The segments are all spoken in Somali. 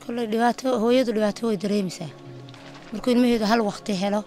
kolley dhibaato hooyadu dhibaato way dareemaysaa markuu ilmaheedu hal waqti helo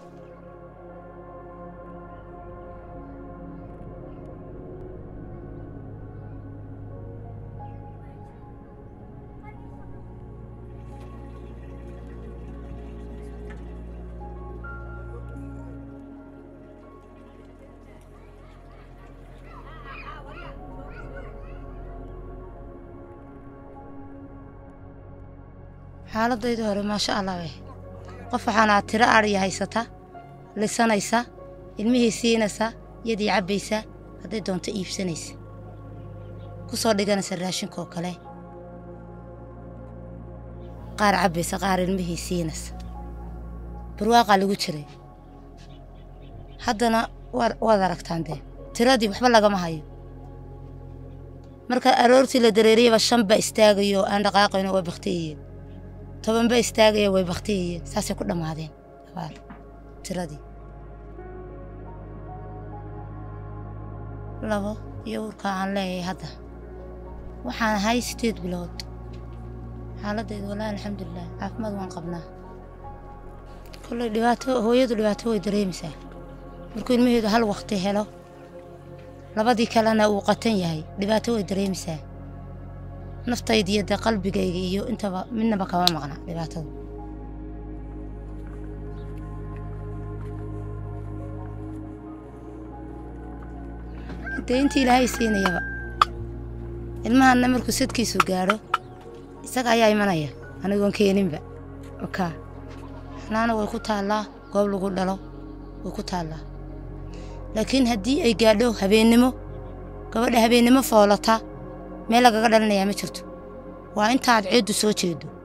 xaaladayda hore maasha allah wey qof waxaana tiro adhiya haysata lisanaysa ilmihii siinaysa yadii cabbaysa hadday doonto iibsanaysa ku soo dhiganaysa raashinkaoo kale qaar cabbaysa qaar ilmihii siinaysa barwaaqaa lagu jiray haddana waad aragtaan dee tiradii waxba lagama hayo marka aroortii la dareeriyaba shan baa istaagayo aan dhaqaaqayno waa baktiyayeen toban ba istaagaya way baktiyayeen saasay ku dhammaadeen abaar tiradii labo iyo urkaa aan leeyahay hadda waxaan ahay sideed bilood xaaladdeedu wallaahi alxamdulilah caafimaad waan qabnaa kolley dhibaato hooyadu dhibaato way dareemaysaa markuu ilmaheedu hal waqti helo labadii kalena uu qatan yahay dhibaato way dareemaysaa naftayda iyo dee qalbigayga iyo intaba midnaba kama maqna dhibaatada dee intii ilaahay siinayaba ilmahanna markuu sadkiisu gaadho isaga ayaa imanaya anigoon keeninba okaa xanaana way ku taallaa goob lagu dhalo way ku taallaa laakiin haddii ay gaadho habeennimo gabadha habeennimo foolata meel lagaga dhalinayaa ma jirto waa intaad ceeddu soo jeedo